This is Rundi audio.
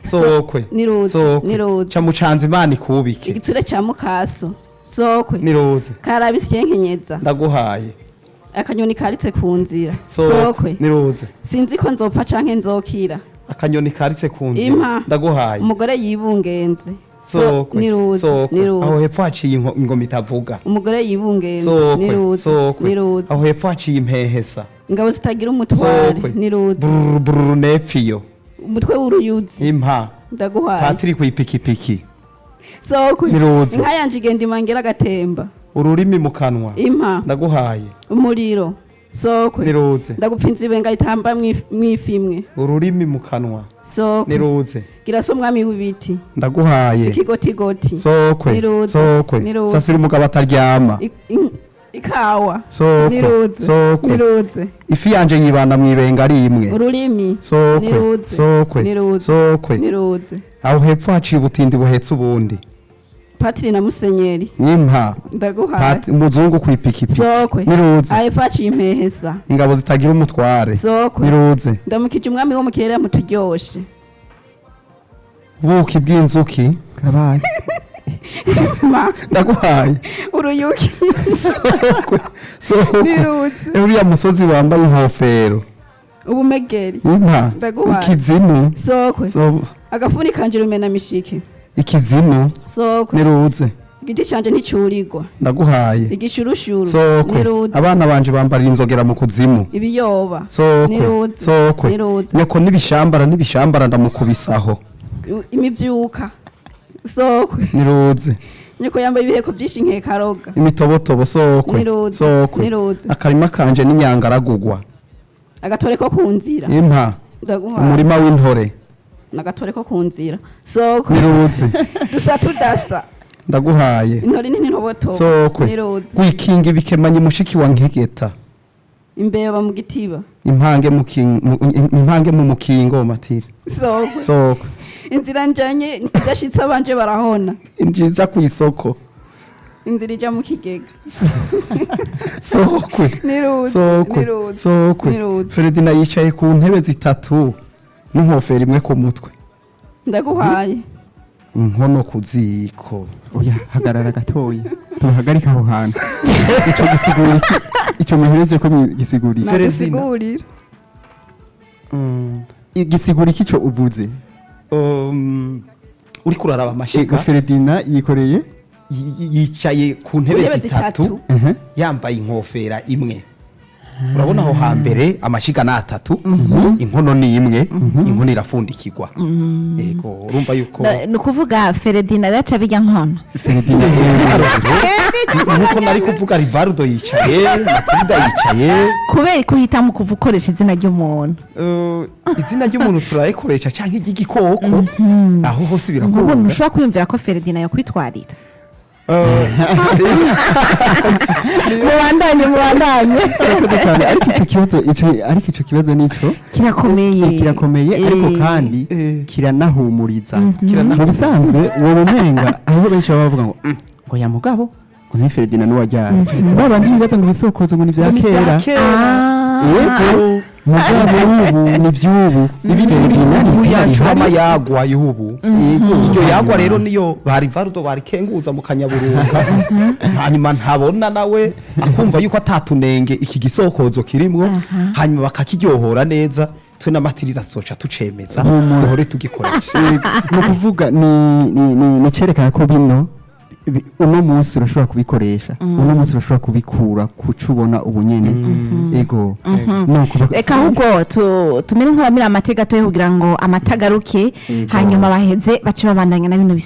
sokwe niruze sokwe niruze ca mucanza imana ikubike igitsure ca mukaso sokwe niruze karabisi yenkenyeza ndaguhaye akanyoni karitse ku nzira sokwe sokwe niruze sinzi ko nzopfa canke nzokira akanyoni karitse ku nzira Impa. ndaguhaye umugore yibungenze So- sokwe niruze sokwe aho niruze hepfo haciye inko- ingoma itavuga umugore yibungenze sokwe niruze sokwe niruze aho hepfo haciye impehesa ingabo zitagira umutware sokwe niruze bururu bururu nepfiyo umutwe w'uruyuzi impa ndaguhaye patiri kw'ipikipiki sokwe niruze inka yanje igenda imangera agatemba ururimi mu kanwa impa ndaguhaye umuriro sokwe niruze ndagupfinza ibenga itamba mwif- mwifimwe ururimi mu kanwa sokwe niruze gira so mwami w'ibiti ndaguhaye ikigotigoti sokwe Niruze. sokwe Niruze. sasira umugabo ataryama I- in- ikawa sokwe niruze sokwe niruze ifi yanje yibana mw'ibenga ari imwe ururimi sokwe Niruze. sokwe Niruze. sokwe niruze aho hepfo haciye ubutindi buhetse ubundi patiri na musenyeri impa ndaguhaye Pati- umuzungu kw'ipikipiki sokwe niruze ayo faciye impehesa ingabo zitagira umutware sokwe niruze ndamukije umwami wo mu kirere muturyoshe ubuki bw'inzuki kabaye Ma, ndaguhaye uruyuki sokwe sokwe niruze uriya musozi wambaye inkofero ubumegeri impa Ndaguhaye. ikizimu sokwe So- agafuni kanje rumena mishike ikizimu sokwe niruze igiti canje nticurirwa ndaguhaye igishurushuru sokwe niruze abana banje bambarira inzogera mu kuzimu ibiyoba sokwe Niruze. sokwe Niruze. nyoko n'ibishambara n'ibishambara ndamukubisaho i- imivyuka sokwe niruze nyoko yambaye ibiheko vyinshi nkekaroga imitobotobo sokwe Niruze. sokwe Niruze. akarima kanje n'inyanga aragugwa agatore ko ku nzira impa ndaguhaye umurima w'intore nagatore ko ku nzira sokwe niruze dusa tudasa ndaguhaye intore ni n'intobotobo sokwe niruze gwikinga ibikemanyi mushiki wa nkegeta imbeba mu gitiba impange mu king- mu- impange mu mukingo matiri sokwe sokwe inzira njanye idashitse abanje barahona njiza ku isoko inzira ija mu kigega sokwe niruze sokwe niruze sokwe niruze feredina yicaye ku ntebe zitatu n'inkofero imwe ku mutwe ndaguhaye inkono ku ziko oya hagarara gatoya tuhagarike aho hantu ico gisigura iki ico muhereje ko gisigurira Feredina. nagusigurira gisigura iki ico uvuze Um, uriko uraraba ego amashiga feredina yikoreye yi- yi- yicaye ku ntebe Intebe zitatu zitatu. Mhm. yambaye inkofera imwe urabona aho hambere amashiga ni atatu inkono ni imwe inkono irafundikirwa yego urumva yuko ni ukuvuga feredina yaca bijya nkono feredina nkuko nari kuvuga rivarudo yicaye matilda yicaye kubera ko uhitamo kuva ukoresha izina ry'umuntu Eh, izina ry'umuntu turayikoresha cyangwa iry'igikoko aho hose nk'ubu birakunda ntushobora kwiyumvira ko feredina yakwitwarira Eh, mubandanye mubandanye urakoze cyane ariko ico kibazo ico ariko ico kibazo nico kirakomeye Eh, kirakomeye ariko Eh, kandi Eh. kiranahumuriza Kiranahumuriza. mu bisanzwe uwo mumenga aho benshi baba bavuga ngo "Mm, ngo ya mugabo ngo ni Feredina n'uwajyana babandi bibaza ngo bisokozo ngo ni vya Ni vya kera kera. yego mugabo ubu ni vy'ubu ibi Feredina ni ni yacu ihari. amayagwa y'ubu iryo yagwa rero niyo bari varudo barikenguza mu kanyaburunga hanyuma ntabona nawe akumva yuko atatunenge iki gisokozo kirimwo hanyuma bakakiryohora neza twe n'amatirida tuzoca tucemeza duhore tugikoresha ni ukuvuga ni ni- ni ni cerekana ko bino bi- uno munsi urashobora kubikoresha uno munsi urashobora kubikura kuco ubona ubu nyene ego nuko bak- reka ahubwo tu- tumere nk'abamira amata gato kugira ngo amata agaruke hanyuma baheze bace babandanya na bino